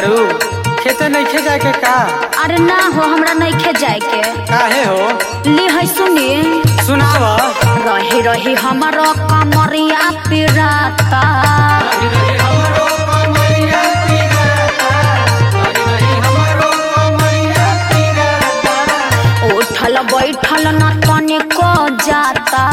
बारू खेते नइखे जाए के का अरे ना हो हमरा नइखे जाए के काहे हो ली है सुनी सुनाव रही रही हमारो कमरिया पिराता उठल बैठल न तनिको जाता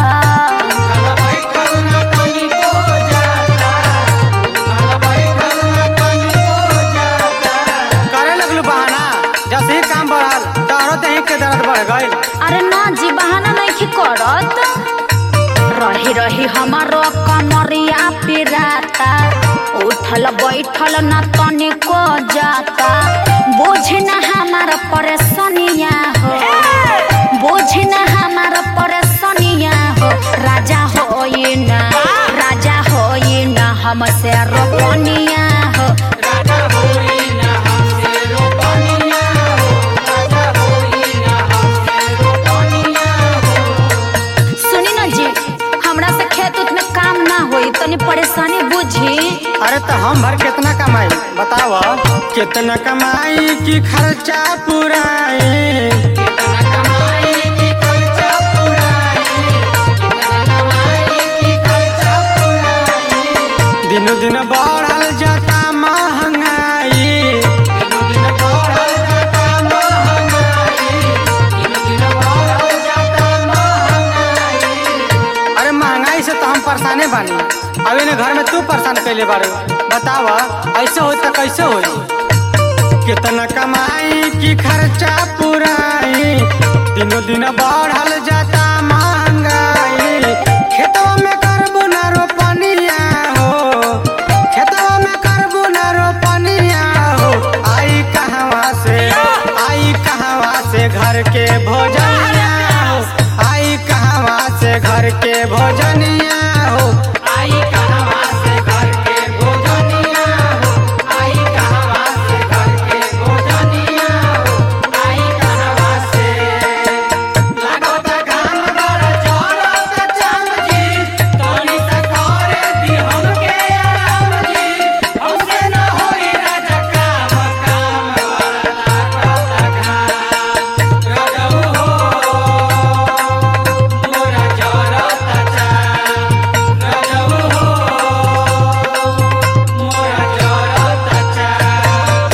करे लगलू बहाना जैसे ही काम बढ़ल तोहरो देही के दर्द बढ़ गइल अरे ना जी बहाना नहीं करत रही रही हमारो कमरिया पिराता उठल बैठल न तनिको जाता बुझ न हमार परेशानिया हो बुझ न हमार परेशानिया हो राजा होई न राजा होई न हमसे रोपनिया हो सुनी ना जी हमरा से खेत उत में काम ना होई तनी परेशानी बुझी अरे तो हम भर कितना कमाई बताव कितना कमाई की खर्चा पुराई दिनो दिन बढ़ल जाता महंगाई अरे महंगाई से तो हम परेशाने बानी अभी ने घर में तू परेशान कैले बारू बताव ऐसे हो तो कैसे हो कितना कमाई की खर्चा पुराई दिनों दिन बढ़ल जाता महंगाई खेतवा में करबू ना रोपनिया हो खेतवा में करबू ना रोपनिया हो आई कहवा से आई कहवा से घर के भोजनिया हो आई कहवा से घर के भोजनिया हो आई कहवा से घर के भोजनिया हो आई कहवा से घर के भोजनिया हो आई कहवा से लागत घाम बड़ जरत चाम जी तोनी से करे दी हमके आराम जी हमसे न होई राजा काम काम लागत घाम रजऊ हो मोरा जरत चाम रजऊ हो मोरा जरत चाम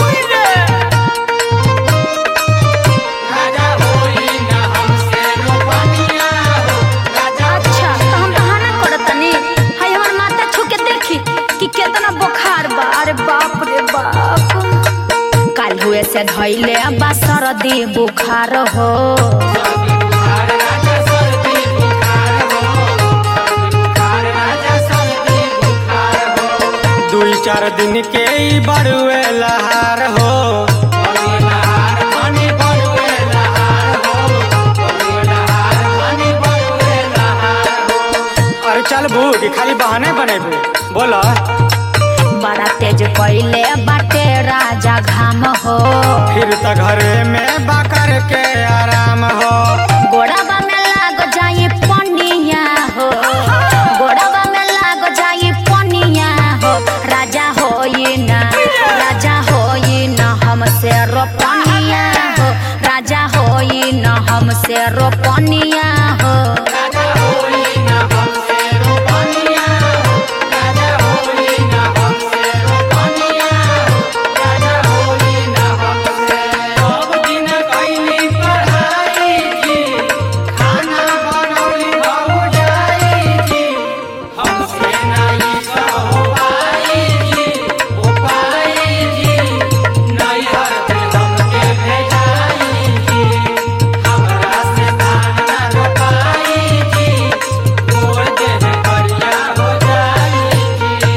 राजा होई ना हमसे रोपनिया हो राजा अच्छा तो हम बहाना करत तनी हाय हमर माता छू के देखी कि केतना बुखार बा अरे बाप रे बाप काल हुए से धइले बा सरदी बुखार हो बुखार राजा सर्दी बुखार हो बुखार राजा सर्दी बुखार हो दुई चार दिन के ई बड़ुए लहार हो बड़ुए लहार पानी बड़ुए लहार हो बड़ुए लहार पानी बड़ुए लहार हो अरे चल बू खाली बहाने बनेबू बोला बड़ा तेज कैले बाटे राजा घाम हो फिर त घरे में बाकर के आराम हो गोड़ाबा में लाग जाई पनिया हो गोड़ाबा में लाग जाई पनिया हो राजा होई ना राजा होई ना हमसे रोपनिया हो राजा होई ना हमसे रोपनिया हो राजा होई ना हमसे रोपनिया हो राजा होई ना हमसे रोपनिया हो राजा होई ना हमसे सब दिन कैली पढ़ाई जी खाना बनौली बहु जाई जी हमसे नहीं सहो पाई जी ओ पाई जी नैहर से हमके भेजाई जी हमरा से धान ना रोपाई जी गोड़ देह करिया हो जाई जी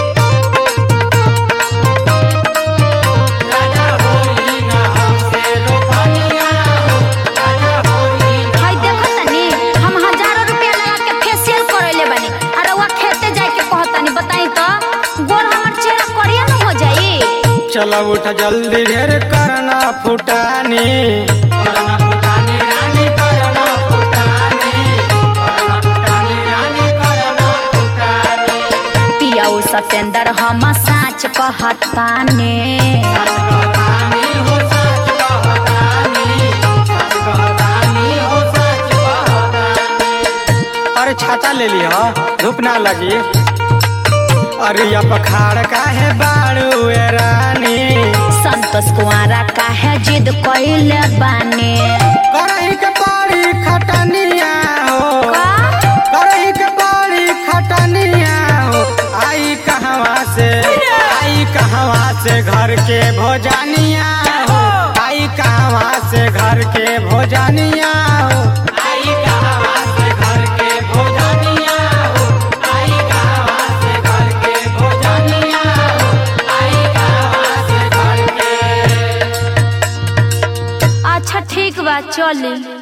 राजा होई ना हमसे रोपनिया हो राजा होई ना हाय देखो तनी हम हजारों रुपया लगा के फेशियल करैले बानी अरे वो खेते जाए के कहतानी बताई तो गोड़ हमर चेहरा करिया न हो जाई चलो उठ जल्दी ढेर करना फुटानी करना फुटानी रानी करना फुटानी करना फुटानी रानी करना फुटानी पियाऊ सतेंद्र हम साच साच कहताने अरे छाता ले ली हो धूप ना लगी अरे या पखाड़ का है बाड़ू ए रानी संतोष कुआरा काहे जिद कैले बाने करही के पाड़ी खटनिया हो करही के पाड़ी खटनिया हो आई कहवा से आई कहवा से घर के भोजनिया हो आई कहवा से घर के भोजनिया हो आई कहवा से घर के भोजनिया हो आई कहवा से घर के भोजनिया हो आई कहवा से घर के अच्छा ठीक बा चली